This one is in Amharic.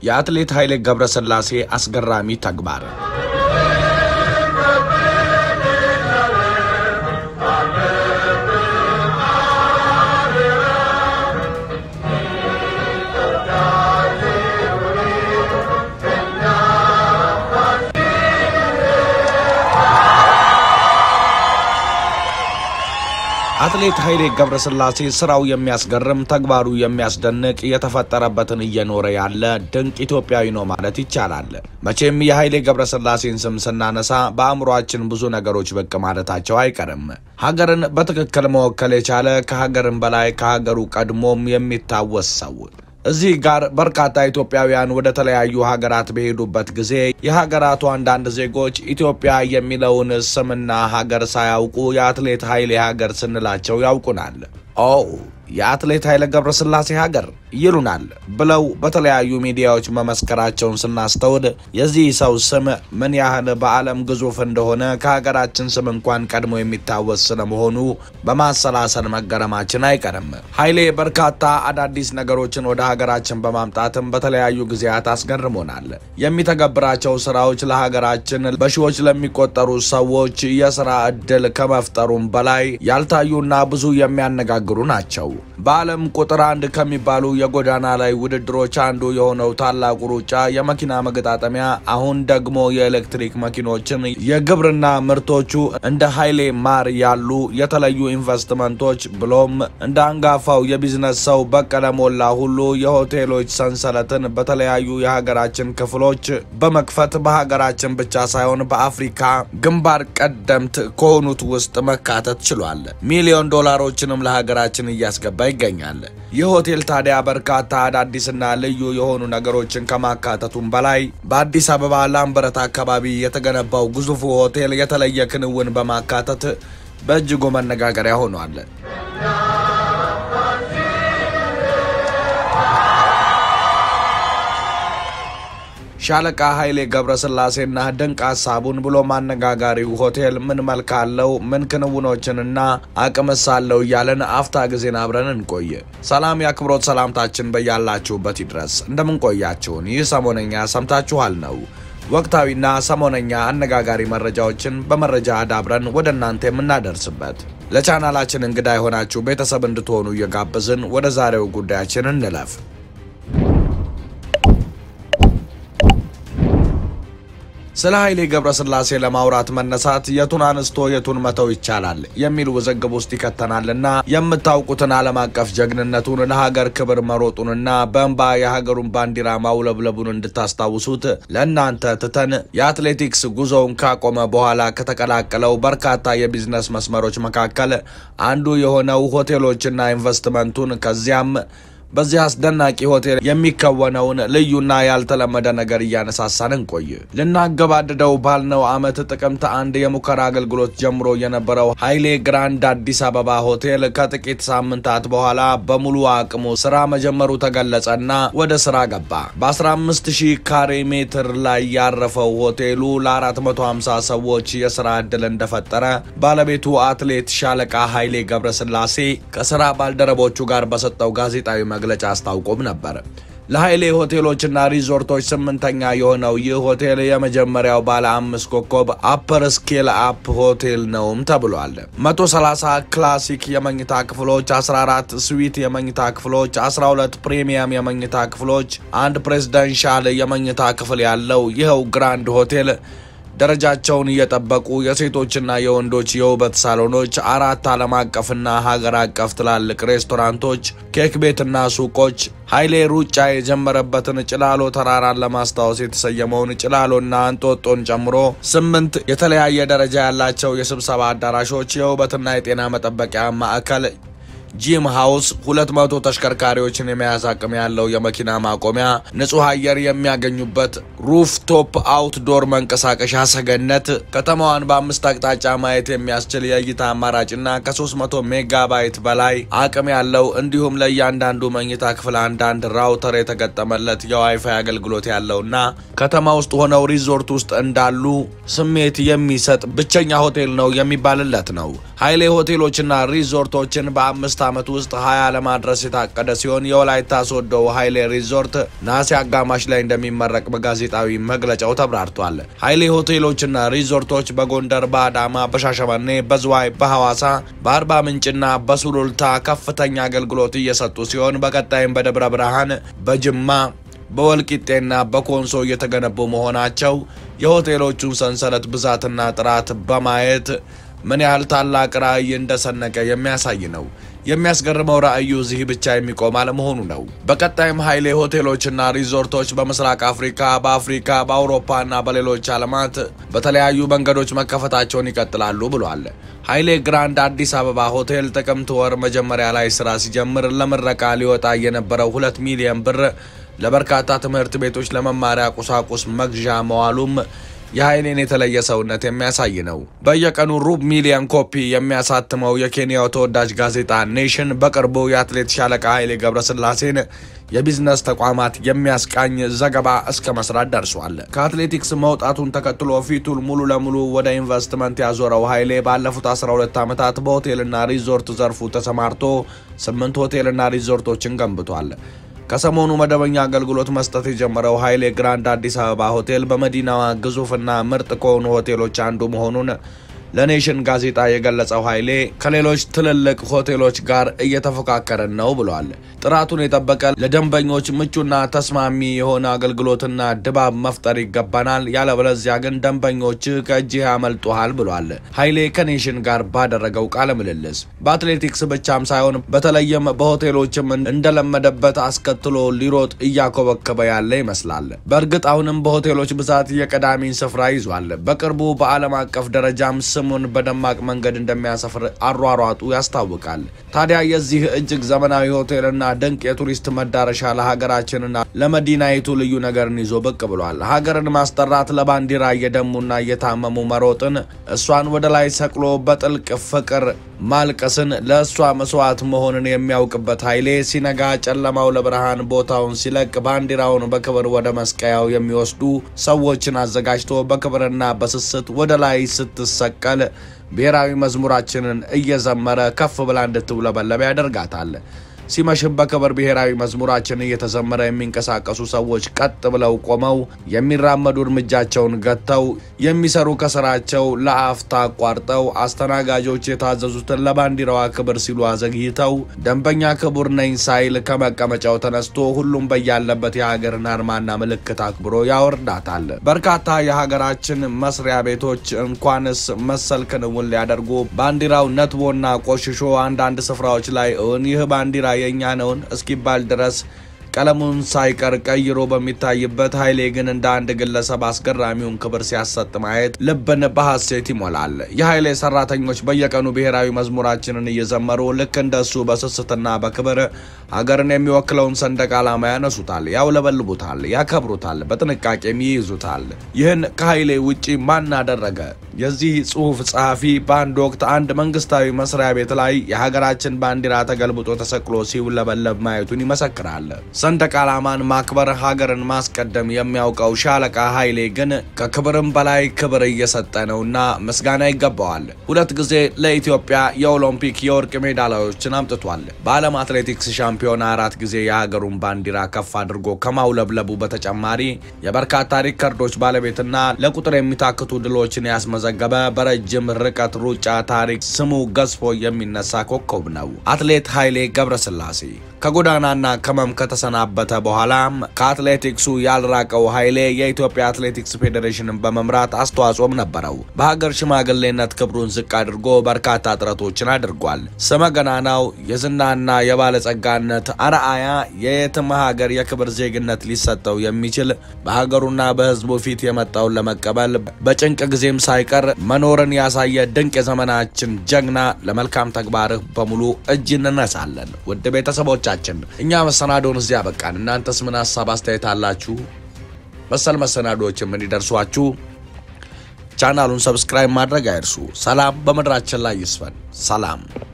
የአትሌት ኃይሌ ገብረስላሴ አስገራሚ ተግባር አትሌት ኃይሌ ገብረስላሴ ስራው የሚያስገርም ተግባሩ የሚያስደንቅ የተፈጠረበትን እየኖረ ያለ ድንቅ ኢትዮጵያዊ ነው ማለት ይቻላል። መቼም የኃይሌ ገብረስላሴን ስም ስናነሳ በአእምሯችን ብዙ ነገሮች ብቅ ማለታቸው አይቀርም። ሀገርን በትክክል መወከል የቻለ ከሀገርም በላይ ከሀገሩ ቀድሞም የሚታወስ ሰው እዚህ ጋር በርካታ ኢትዮጵያውያን ወደ ተለያዩ ሀገራት በሄዱበት ጊዜ የሀገራቱ አንዳንድ ዜጎች ኢትዮጵያ የሚለውን ስምና ሀገር ሳያውቁ የአትሌት ኃይሌ ሀገር ስንላቸው ያውቁናል። ኦ የአትሌት ኃይሌ ገብረስላሴ ሀገር ይሉናል ብለው በተለያዩ ሚዲያዎች መመስከራቸውን ስናስተውል የዚህ ሰው ስም ምን ያህል በዓለም ግዙፍ እንደሆነ ከሀገራችን ስም እንኳን ቀድሞ የሚታወስ ስለመሆኑ በማሰላሰል መገረማችን አይቀርም። ኃይሌ በርካታ አዳዲስ ነገሮችን ወደ ሀገራችን በማምጣትም በተለያዩ ጊዜያት አስገርሞናል። የሚተገብራቸው ስራዎች ለሀገራችን በሺዎች ለሚቆጠሩ ሰዎች የስራ ዕድል ከመፍጠሩም በላይ ያልታዩና ብዙ የሚያነጋግሩ ናቸው። በዓለም ቁጥር አንድ ከሚባሉ የጎዳና ላይ ውድድሮች አንዱ የሆነው ታላቁ ሩጫ የመኪና መገጣጠሚያ፣ አሁን ደግሞ የኤሌክትሪክ መኪኖችን፣ የግብርና ምርቶቹ እንደ ኃይሌ ማር ያሉ የተለዩ ኢንቨስትመንቶች ብሎም እንደ አንጋፋው የቢዝነስ ሰው በቀለ ሞላ ሁሉ የሆቴሎች ሰንሰለትን በተለያዩ የሀገራችን ክፍሎች በመክፈት በሀገራችን ብቻ ሳይሆን በአፍሪካ ግንባር ቀደምት ከሆኑት ውስጥ መካተት ችሏል። ሚሊዮን ዶላሮችንም ለሀገራችን እያስገባ ይገኛል። ይህ ሆቴል ታዲያ በርካታ አዳዲስና ልዩ የሆኑ ነገሮችን ከማካተቱም በላይ በአዲስ አበባ ላምበረት አካባቢ የተገነባው ግዙፉ ሆቴል የተለየ ክንውን በማካተት በእጅጉ መነጋገሪያ ሆኗል። ሻለቃ ኃይሌ ገብረስላሴና ድንቅ ሀሳቡን ብሎ ማነጋጋሪው ሆቴል ምን መልክ አለው፣ ምን ክንውኖችንና አቅምስ አለው እያለን አፍታ ጊዜን አብረን እንቆይ። ሰላም የአክብሮት ሰላምታችን በያላችሁበት ይድረስ። እንደምንቆያችሁን ይህ ሰሞነኛ ሰምታችኋል ነው ወቅታዊና ሰሞነኛ አነጋጋሪ መረጃዎችን በመረጃ አዳብረን ወደ እናንተ የምናደርስበት ለቻናላችን እንግዳ የሆናችሁ ቤተሰብ እንድትሆኑ እየጋበዝን ወደ ዛሬው ጉዳያችን እንለፍ። ስለ ኃይሌ ገብረስላሴ ለማውራት መነሳት የቱን አንስቶ የቱን መተው ይቻላል የሚል ውዝግብ ውስጥ ይከተናልና የምታውቁትን ዓለም አቀፍ ጀግንነቱን ለሀገር ክብር መሮጡንና በእንባ የሀገሩን ባንዲራ ማውለብለቡን እንድታስታውሱት ለእናንተ ትተን የአትሌቲክስ ጉዞውን ካቆመ በኋላ ከተቀላቀለው በርካታ የቢዝነስ መስመሮች መካከል አንዱ የሆነው ሆቴሎችና ኢንቨስትመንቱን ከዚያም በዚህ አስደናቂ ሆቴል የሚከወነውን ልዩና ያልተለመደ ነገር እያነሳሳን እንቆይ። ልናገባድደው ባልነው ዓመት ጥቅምት አንድ የሙከራ አገልግሎት ጀምሮ የነበረው ኃይሌ ግራንድ አዲስ አበባ ሆቴል ከጥቂት ሳምንታት በኋላ በሙሉ አቅሙ ስራ መጀመሩ ተገለጸና ወደ ስራ ገባ። በ15 ሺህ ካሬ ሜትር ላይ ያረፈው ሆቴሉ ለ450 ሰዎች የስራ ዕድል እንደፈጠረ ባለቤቱ አትሌት ሻለቃ ኃይሌ ገብረስላሴ ከስራ ባልደረቦቹ ጋር በሰጠው ጋዜጣዊ መግለጫ አስታውቆም ነበር። ለኃይሌ ሆቴሎችና ሪዞርቶች ስምንተኛ የሆነው ይህ ሆቴል የመጀመሪያው ባለ አምስት ኮከብ አፐር ስኬል አፕ ሆቴል ነውም ተብሏል። 130 ክላሲክ የመኝታ ክፍሎች፣ 14 ስዊት የመኝታ ክፍሎች፣ 12 ፕሪሚየም የመኝታ ክፍሎች፣ አንድ ፕሬዝደንሻል የመኝታ ክፍል ያለው ይኸው ግራንድ ሆቴል ደረጃቸውን እየጠበቁ የሴቶችና የወንዶች የውበት ሳሎኖች፣ አራት ዓለም አቀፍና ሀገር አቀፍ ትላልቅ ሬስቶራንቶች፣ ኬክ ቤትና ሱቆች፣ ኃይሌ ሩጫ የጀመረበትን ጭላሎ ተራራን ለማስታወስ የተሰየመውን ጭላሎና እንጦጦን ጨምሮ ስምንት የተለያየ ደረጃ ያላቸው የስብሰባ አዳራሾች፣ የውበትና የጤና መጠበቂያ ማዕከል ጂም ሃውስ፣ ሁለት መቶ ተሽከርካሪዎችን የመያዝ አቅም ያለው የመኪና ማቆሚያ፣ ንጹህ አየር የሚያገኙበት ሩፍቶፕ አውትዶር መንቀሳቀሻ ሰገነት፣ ከተማዋን በአምስት አቅጣጫ ማየት የሚያስችል የእይታ አማራጭና ከ300 ሜጋባይት በላይ አቅም ያለው እንዲሁም ለእያንዳንዱ መኝታ ክፍል አንዳንድ ራውተር የተገጠመለት የዋይፋይ አገልግሎት ያለውና ከተማ ውስጥ ሆነው ሪዞርት ውስጥ እንዳሉ ስሜት የሚሰጥ ብቸኛ ሆቴል ነው የሚባልለት ነው። ኃይሌ ሆቴሎችና ሪዞርቶችን በአምስት ዓመት ውስጥ ሀያ ለማድረስ የታቀደ ሲሆን የወላይታ ሶዶ ኃይሌ ሪዞርት ነሐሴ አጋማሽ ላይ እንደሚመረቅ በጋዜጣዊ መግለጫው ተብራርቷል። ኃይሌ ሆቴሎችና ሪዞርቶች በጎንደር፣ በአዳማ፣ በሻሸመኔ፣ በዝዋይ፣ በሐዋሳ፣ በአርባ ምንጭና በሱሉልታ ከፍተኛ አገልግሎት እየሰጡ ሲሆን በቀጣይም በደብረ ብርሃን፣ በጅማ በወልቂጤና በኮንሶ እየተገነቡ መሆናቸው የሆቴሎቹን ሰንሰለት ብዛትና ጥራት በማየት ምን ያህል ታላቅ ራዕይ እንደሰነቀ የሚያሳይ ነው። የሚያስገርመው ራዕዩ እዚህ ብቻ የሚቆም አለመሆኑ ነው። በቀጣይም ኃይሌ ሆቴሎችና ሪዞርቶች በምስራቅ አፍሪካ፣ በአፍሪካ፣ በአውሮፓና በሌሎች ዓለማት በተለያዩ መንገዶች መከፈታቸውን ይቀጥላሉ ብሏል። ኃይሌ ግራንድ አዲስ አበባ ሆቴል ጥቅምት ወር መጀመሪያ ላይ ስራ ሲጀምር ለምረቃ ሊወጣ የነበረው ሁለት ሚሊዮን ብር ለበርካታ ትምህርት ቤቶች ለመማሪያ ቁሳቁስ መግዣ መዋሉም የኃይሌን የተለየ ሰውነት የሚያሳይ ነው። በየቀኑ ሩብ ሚሊዮን ኮፒ የሚያሳትመው የኬንያው ተወዳጅ ጋዜጣ ኔሽን በቅርቡ የአትሌት ሻለቃ ኃይሌ ገብረስላሴን የቢዝነስ ተቋማት የሚያስቃኝ ዘገባ እስከ መስራት ደርሷል። ከአትሌቲክስ መውጣቱን ተከትሎ ፊቱን ሙሉ ለሙሉ ወደ ኢንቨስትመንት ያዞረው ኃይሌ ባለፉት 12 ዓመታት በሆቴልና ሪዞርት ዘርፉ ተሰማርቶ ስምንት ሆቴልና ሪዞርቶችን ገንብቷል። ከሰሞኑ መደበኛ አገልግሎት መስጠት የጀመረው ኃይሌ ግራንድ አዲስ አበባ ሆቴል በመዲናዋ ግዙፍና ምርጥ ከሆኑ ሆቴሎች አንዱ መሆኑን ለኔሽን ጋዜጣ የገለጸው ኃይሌ ከሌሎች ትልልቅ ሆቴሎች ጋር እየተፎካከረን ነው ብሏል። ጥራቱን የጠበቀ ለደንበኞች ምቹና ተስማሚ የሆነ አገልግሎትና ድባብ መፍጠር ይገባናል፣ ያለበለዚያ ግን ደንበኞች ከእጅህ ያመልጡሃል ብሏል። ኃይሌ ከኔሽን ጋር ባደረገው ቃለ ምልልስ በአትሌቲክስ ብቻም ሳይሆን በተለይም በሆቴሎችም እንደለመደበት አስከትሎ ሊሮጥ እያኮበከበ ያለ ይመስላል። በእርግጥ አሁንም በሆቴሎች ብዛት የቀዳሚን ስፍራ ይዟል። በቅርቡ በዓለም አቀፍ ደረጃም ስሙን በደማቅ መንገድ እንደሚያሰፍር አሯሯጡ ያስታውቃል። ታዲያ የዚህ እጅግ ዘመናዊ ሆቴልና ድንቅ የቱሪስት መዳረሻ ለሀገራችንና ለመዲናይቱ ልዩ ነገርን ይዞ ብቅ ብሏል። ሀገርን ማስጠራት፣ ለባንዲራ እየደሙና እየታመሙ መሮጥን፣ እሷን ወደ ላይ ሰቅሎ በጥልቅ ፍቅር ማልቀስን፣ ለእሷ መስዋዕት መሆንን የሚያውቅበት ኃይሌ ሲነጋ ጨለማው ለብርሃን ቦታውን ሲለቅ ባንዲራውን በክብር ወደ መስቀያው የሚወስዱ ሰዎችን አዘጋጅቶ በክብርና በስስት ወደ ላይ ስትሰቀል ብሔራዊ መዝሙራችንን እየዘመረ ከፍ ብላ እንድትውለበለብ ያደርጋታል። ሲመሽም በክብር ብሔራዊ መዝሙራችን እየተዘመረ የሚንቀሳቀሱ ሰዎች ቀጥ ብለው ቆመው የሚራመዱ እርምጃቸውን ገጥተው የሚሰሩ ከስራቸው ለአፍታ አቋርጠው አስተናጋጆች የታዘዙትን ለባንዲራዋ ክብር ሲሉ አዘግይተው ደንበኛ ክቡር ነኝ ሳይል ከመቀመጫው ተነስቶ ሁሉም በያለበት የሀገርን አርማና ምልክት አክብሮ ያወርዳታል። በርካታ የሀገራችን መስሪያ ቤቶች እንኳንስ መሰል ክንውን ሊያደርጉ ባንዲራው ነትቦና ቆሽሾ አንዳንድ ስፍራዎች ላይ እውን ይህ ባንዲራ የእኛ ነውን እስኪባል ድረስ ቀለሙን ሳይቀር ቀይሮ በሚታይበት ኃይሌ ግን እንደ አንድ ግለሰብ አስገራሚውን ክብር ሲያሰጥ ማየት ልብን በሐሴት ይሞላል። የኃይሌ ሰራተኞች በየቀኑ ብሔራዊ መዝሙራችንን እየዘመሩ ልክ እንደሱ በስስትና በክብር ሀገርን የሚወክለውን ሰንደቅ ዓላማ ያነሱታል፣ ያውለበልቡታል፣ ያከብሩታል፣ በጥንቃቄም ይይዙታል። ይህን ከኃይሌ ውጪ ማን አደረገ? የዚህ ጽሑፍ ጸሐፊ በአንድ ወቅት አንድ መንግስታዊ መስሪያ ቤት ላይ የሀገራችን ባንዲራ ተገልብጦ ተሰቅሎ ሲውለበለብ ማየቱን ይመሰክራል። ሰንደቅ ዓላማን ማክበር፣ ሀገርን ማስቀደም የሚያውቀው ሻለቃ ኃይሌ ግን ከክብርም በላይ ክብር እየሰጠ ነውና ምስጋና ይገባዋል። ሁለት ጊዜ ለኢትዮጵያ የኦሎምፒክ የወርቅ ሜዳሊያዎችን አምጥቷል። በዓለም አትሌቲክስ ሻምፒዮና አራት ጊዜ የሀገሩን ባንዲራ ከፍ አድርጎ ከማውለብለቡ በተጨማሪ የበርካታ ሪከርዶች ባለቤትና ለቁጥር የሚታክቱ ድሎችን ያስመዘገበ በረጅም ርቀት ሩጫ ታሪክ ስሙ ገዝፎ የሚነሳ ኮከብ ነው። አትሌት ኃይሌ ገብረስላሴ ከጎዳናና ከመም ከተሰናበተ በኋላም ከአትሌቲክሱ ያልራቀው ኃይሌ የኢትዮጵያ አትሌቲክስ ፌዴሬሽንን በመምራት አስተዋጽኦም ነበረው። በሀገር ሽማግሌነት ክብሩን ዝቅ አድርጎ በርካታ ጥረቶችን አድርጓል። ስመ ገናናው የዝናና የባለጸጋነት አርአያ የየትም ሀገር የክብር ዜግነት ሊሰጠው የሚችል በሀገሩና በሕዝቡ ፊት የመጣውን ለመቀበል በጭንቅ ጊዜም ሳይቀር መኖርን ያሳየ ድንቅ የዘመናችን ጀግና፣ ለመልካም ተግባርህ በሙሉ እጅ እንነሳለን። ውድ ቤተሰቦች ቻችን እኛ መሰናዶውን እዚያ በቃን። እናንተስ ምን ሀሳብ አስተያየት አላችሁ? መሰል መሰናዶዎችም እንዲደርሷችሁ ቻናሉን ሰብስክራይብ ማድረግ አይርሱ። ሰላም በምድራችን ላይ ይስፈን። ሰላም